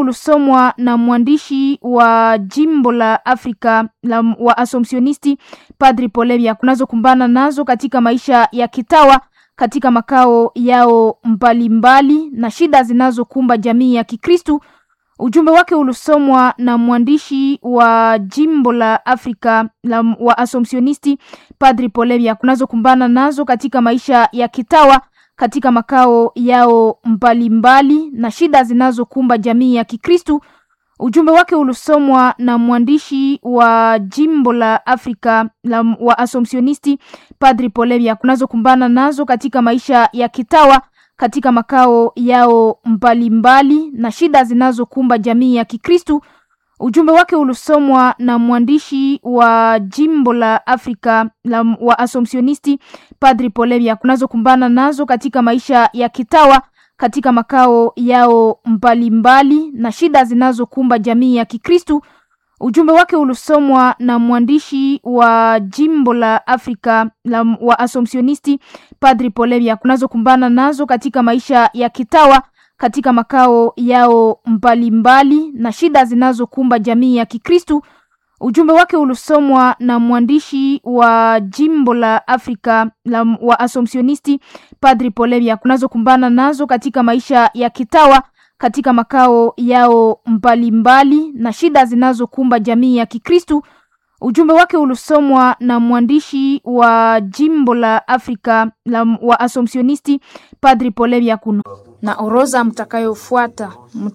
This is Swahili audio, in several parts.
ulisomwa na mwandishi wa jimbo la Afrika la wa Asomsionisti Padri Polemia kunazokumbana nazo katika maisha ya kitawa katika makao yao mbalimbali mbali, na shida zinazokumba jamii ya Kikristu. Ujumbe wake ulisomwa na mwandishi wa jimbo la Afrika la wa Asomsionisti Padri Polemia kunazokumbana nazo katika maisha ya kitawa katika makao yao mbalimbali mbali, na shida zinazokumba jamii ya Kikristu. Ujumbe wake ulisomwa na mwandishi wa jimbo la Afrika la wa Asomsionisti Padri Polemia kunazokumbana nazo katika maisha ya kitawa katika makao yao mbalimbali mbali, na shida zinazokumba jamii ya Kikristu. Ujumbe wake ulisomwa na mwandishi wa jimbo la Afrika la wa Asomsionisti Padri Polemia kunazokumbana nazo katika maisha ya kitawa katika makao yao mbalimbali mbali, na shida zinazokumba jamii ya Kikristu. Ujumbe wake ulisomwa na mwandishi wa jimbo la Afrika la wa Asomsionisti Padri Polemia kunazokumbana nazo katika maisha ya kitawa katika makao yao mbalimbali mbali, na shida zinazokumba jamii ya Kikristu. Ujumbe wake ulisomwa na mwandishi wa jimbo la Afrika la wa Asomsionisti Padri Polemia kunazokumbana nazo katika maisha ya kitawa katika makao yao mbalimbali mbali, na shida zinazokumba jamii ya Kikristu. Ujumbe wake ulisomwa na mwandishi wa jimbo la Afrika la wa Asomsionisti Padri Polemia kuno na orodha mtakayofuata,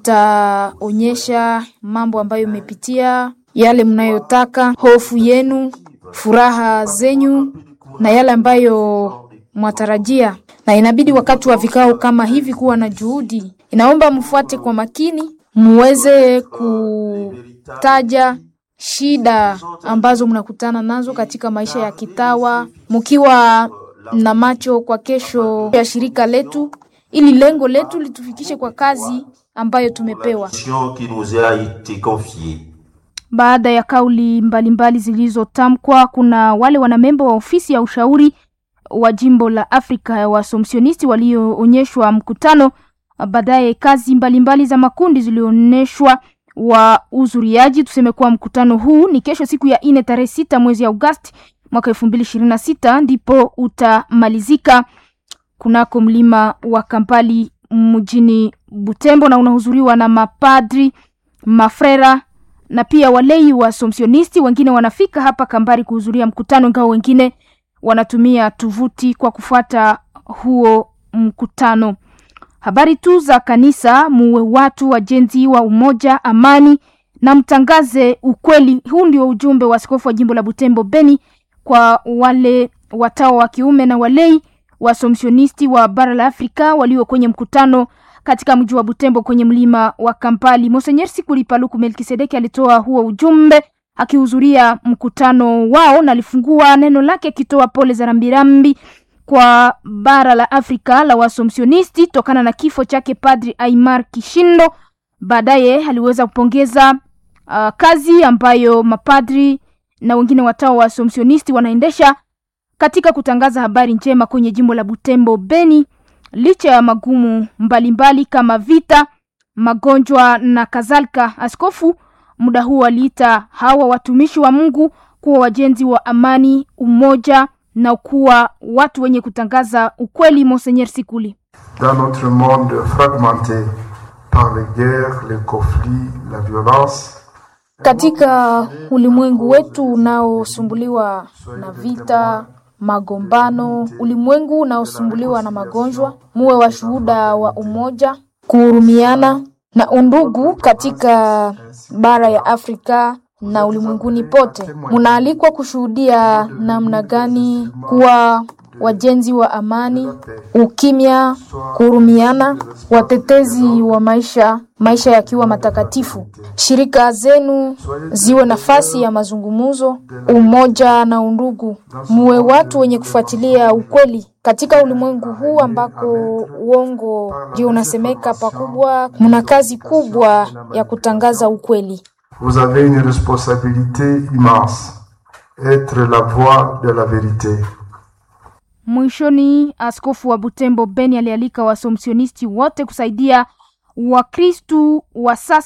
mtaonyesha mambo ambayo imepitia, yale mnayotaka, hofu yenu, furaha zenyu na yale ambayo mwatarajia. Na inabidi wakati wa vikao kama hivi kuwa na juhudi. Inaomba mfuate kwa makini, muweze kutaja shida ambazo mnakutana nazo katika maisha ya kitawa, mkiwa na macho kwa kesho ya shirika letu ili lengo letu litufikishe kwa kazi ambayo tumepewa. Baada ya kauli mbalimbali zilizotamkwa, kuna wale wanamemba wa ofisi ya ushauri wa jimbo la Afrika ya Wasomsionisti walioonyeshwa mkutano. Baadaye kazi mbalimbali mbali za makundi zilionyeshwa wa uzuriaji. Tuseme kuwa mkutano huu ni kesho, siku ya nne tarehe sita mwezi Agosti mwaka elfu mbili ishirini na sita ndipo utamalizika kunako mlima wa Kampali mjini Butembo, na unahudhuriwa na mapadri, mafrera na pia walei wa somsionisti. Wengine wanafika hapa Kambari kuhudhuria mkutano, ingawa wengine wanatumia tuvuti kwa kufuata huo mkutano. Habari tu za kanisa, muwe watu wajenzi wa umoja, amani na mtangaze ukweli. Huu ndio ujumbe wa askofu wa jimbo la Butembo Beni kwa wale watawa wa kiume na walei wasomsionisti wa bara la Afrika walio kwenye mkutano katika mji wa Butembo kwenye mlima wa Kampali. Monsenyer Sikuli Paluku Melkisedeki alitoa huo ujumbe akihudhuria mkutano wao na alifungua neno lake akitoa pole za rambirambi kwa bara la Afrika la wasomsionisti tokana na kifo chake Padri Aimar Kishindo. Baadaye aliweza kupongeza uh, kazi ambayo mapadri na wengine watao wa somsionisti wanaendesha katika kutangaza habari njema kwenye jimbo la Butembo Beni, licha ya magumu mbalimbali mbali kama vita, magonjwa na kadhalika. Askofu muda huu aliita hawa watumishi wa Mungu kuwa wajenzi wa amani, umoja na kuwa watu wenye kutangaza ukweli. Monseigneur Sikuli: dans notre monde fragmenté par les guerres, les conflits, la violence katika ulimwengu wetu unaosumbuliwa na vita magombano, ulimwengu unaosumbuliwa na magonjwa, muwe washuhuda wa umoja, kuhurumiana na undugu katika bara ya Afrika na ulimwenguni pote. Munaalikwa kushuhudia namna gani kuwa wajenzi wa amani, ukimya, kuhurumiana, watetezi wa maisha, maisha yakiwa matakatifu. Shirika zenu ziwe nafasi ya mazungumzo, umoja na undugu. Muwe watu wenye kufuatilia ukweli katika ulimwengu huu ambako uongo ndio unasemeka pakubwa. Muna kazi kubwa ya kutangaza ukweli. Vous avez une responsabilité immense, être la voix de la vérité. Mwishoni, askofu wa Butembo Beni alialika wasomsionisti wote kusaidia Wakristu wa sasa